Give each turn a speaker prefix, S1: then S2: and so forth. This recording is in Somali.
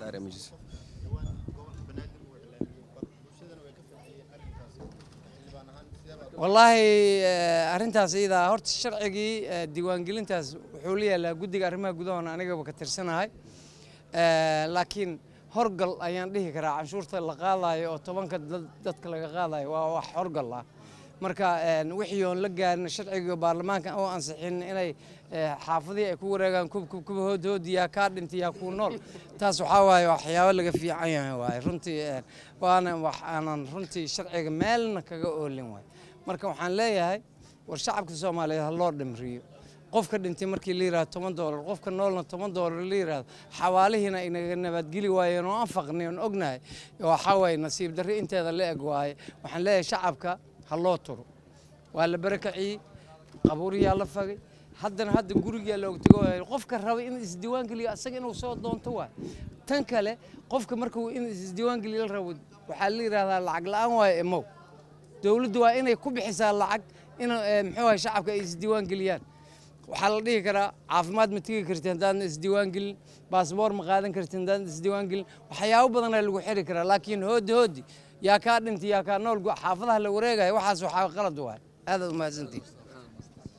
S1: daaray ma jirto
S2: wallaahi arrintaas iyadaa horta sharcigii diiwaangelintaas wuxuu la yaalaa guddiga arrimaha gudahona anigaba ka tirsanahay laakiin horgal ayaan dhihi karaa canshuurta la qaadayo oo tobanka dadka laga qaadayo waa wax horgal ah marka wixii oon la gaarin sharciga baarlamaanka oo ansixin inay xaafadihii ay ku wareegaan kubkuba hoodhood yaa kaa dhintay yaa kuu nool taas waxaa waaye waxyaabo laga fiican yahay waaye runtii waana wax aanan runtii sharciga meelna kaga oolin waaye marka waxaan leeyahay war shacabka soomaaliyeed ha loo dhimriyo qofka dhintay markii la yirahdo toban doolar qofka noolna toban doolar la yirahdo xawaalihiina inaga nabadgeli waayeen oo aan faqnay oon ognahay waxaa waaye nasiib darri inteeda la eg waaye waxaan leeyahay shacabka ha loo turo waa la barakaciyey qabuuriyaa la fagay haddana hadda gurigaa looga tego qofka raba in isdiiwaan geliyo asaga inuu soo doonto waay tan kale qofka markuu in isdiiwaan geliyo la rabo waxaa la yidhahdaa lacag la-aan waayo emow dowladdu waa inay ku bixisaa lacag in muxuu ahay shacabka ay isdiiwaan geliyaan waxaa la dhihi karaa caafimaad ma tegi karti haddaadan isdiiwaan gelin baasboor ma qaadan karti haddaadan isdiiwaan gelin waxyaabo badanaa lagu xiri karaa laakiin hoodi hoodi yaa kaa dhintay yaa kaa nool xaafadaha la wareegaya waxaas waxaa qalad waay aadaad umahadsantihin